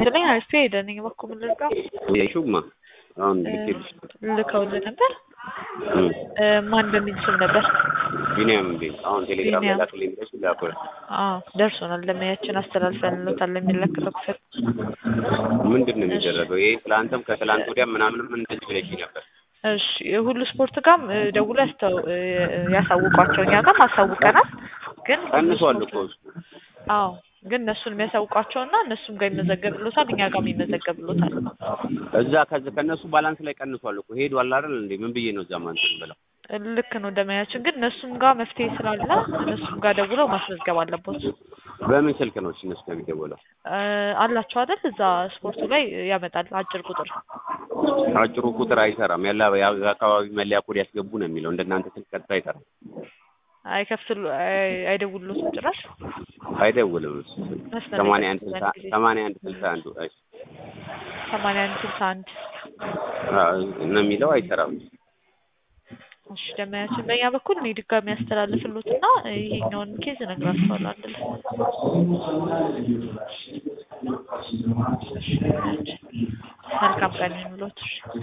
ይስጥልኝ አሪፍ ሄደን በኩል ልርጋ ያይሹማ አሁን ልኬልሽ ልከውልህ ነበር። እም እ ማን በሚል ስም ነበር? ቢኒያም እንዴ አሁን ቴሌግራም ቢኒያም። ላክልኝ ብለሽ ላኩል አዎ ደርሶናል። ለማያችን አስተላልፈንሎታል የሚለክተው ክፍል ምንድን ነው የሚደረገው? ይሄ ትላንትም ከትላንት ወዲያ ምናምንም እንደዚህ ብለሽ ነበር። እሺ ሁሉ ስፖርት ጋርም እ ደውሎ ያስተው እ ያሳውቋቸው እኛ ጋርም አሳውቀናል። ግን ሁሉ ቀንሷል ስፖርት- እኮ እሱ። አዎ ግን እነሱን የሚያሳውቋቸውና እነሱም ጋር ይመዘገብሎታል እኛ ጋርም ይመዘገብሎታል። እዛ ከዚ ከእነሱ ባላንስ ላይ ቀንሷል እኮ ሄዷል አይደል እንዴ? ምን ብዬ ነው እዛ ማንትን ብለው ልክ ነው እንደማያችን ግን እነሱም ጋር መፍትሄ ስላለ እነሱም ጋር ደውለው ማስመዝገብ አለቦት። በምን ስልክ ነው እሺ እነሱ ከሚደወለው? እ አላቸው አይደል እዛ ስፖርቱ ላይ ያመጣል አጭር ቁጥር አጭሩ ቁጥር አይሰራም። ያለ የአካባቢ መለያ ኮድ ያስገቡ ነው የሚለው። እንደናንተ ስልክ ቀጥታ አይሰራም። አይከፍትሉ አይ- አይደውሉትም ጭራሽ አይደውልም እሱ ስልክ። መስመር ላይ ሰማንያ አንድ ቀጥታ ስልሳ ጊዜ ሰማንያ አንድ ስልሳ አንዱ እሺ ሰማንያ አንድ ስልሳ አንድ አዎ ነው የሚለው አይሰራም። እሺ ደመያችን በእኛ በኩል እኔ ድጋሚ ያስተላልፍሉትና ይሄኛውን ኬዝ እነግራቸዋለሁ አንድ ላይ መልካም ቀን ይሁንልዎት።